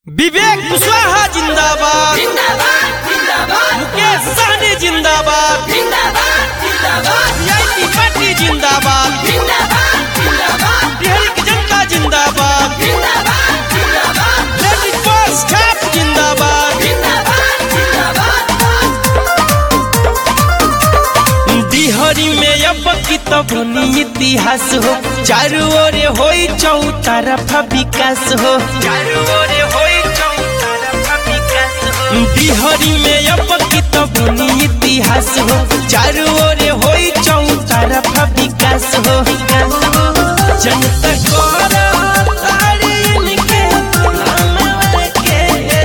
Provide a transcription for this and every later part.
विवेक कुशवाहा जिंदाबाद जिंदाबाद जिंदाबाद मुकेश सहनी जिंदाबाद जिंदाबाद जिंदाबाद वीआईपी पार्टी जिंदाबाद जिंदाबाद जिंदाबाद बिहार की जनता जिंदाबाद जिंदाबाद जिंदाबाद लेडीज फर्स्ट छाप जिंदाबाद जिंदाबाद जिंदाबाद डिहरी में अब की तो बनी इतिहास हो चारू ओरे होई चौतरफा विकास हो चारू ओरे होई चौतरफा विकास हो डिहरी में अब की तो बनी इतिहास हो चारू ओरे होई चौतरफा विकास हो जनता कोरा तारी इनके नाम के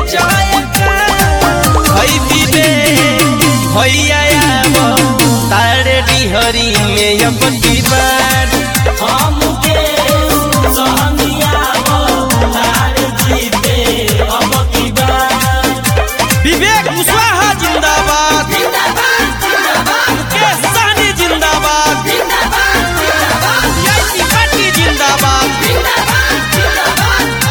जयकार हई विवेक भैया आवो तारे डिहरी में अब की बार हमके सहनिया तारे जीते अब की बार विवेक कुशवाहा जिंदाबाद जिंदाबाद जिंदाबाद मुकेश सहनी जिंदाबाद जिंदाबाद जिंदाबाद वीआईपी पार्टी जिंदाबाद जिंदाबाद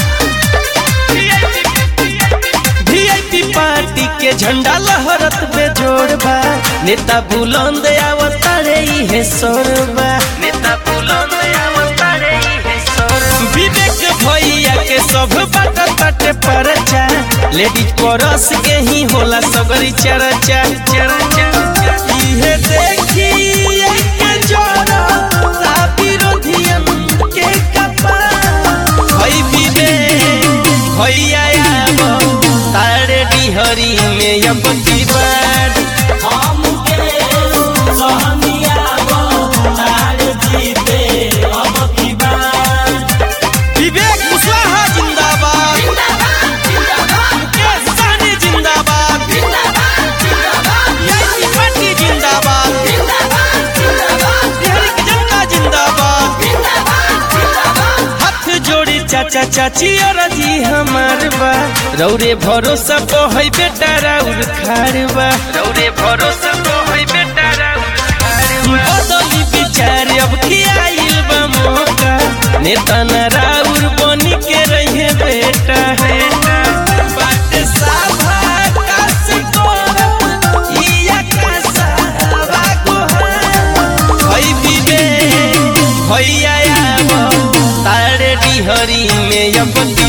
वीआईपी पार्टी के झंडा लहरत बेजोड़ बा नेता बुलंद आवतारे इहे सोरबा नेता बुलंद आवतारे इहे सोरबा विवेक भैया के सब बाट तटे परचा लेडीज परस के ही होला सगरी चर्चा चर्चा इहे देखी के जोड़ा ता विरोधियन के कपार भई विवेक भैया आवो तारे डिहरी में अब की बार हमके सहनिया तारे जीते अब की बार विवेक कुशवाहा जिंदाबाद जिंदाबाद मुकेश सहनी जिंदाबाद वीआईपी पार्टी जिंदाबाद बिहार की जनता जिंदाबाद हाथ जोड़ी चाचा चाची और जी हमार बा रौरे भरोसा को है बेटा राउर खार बा रौरे भरोसा को है बेटा राउर खार बा बदली विचार अब की आइल बा मौका नेता न राउर बनी के रहे बेटा है बाटे साभा काश करब, ई आकाशा गोहार। हई विवेक भैया आवो तारे डिहरी में अब की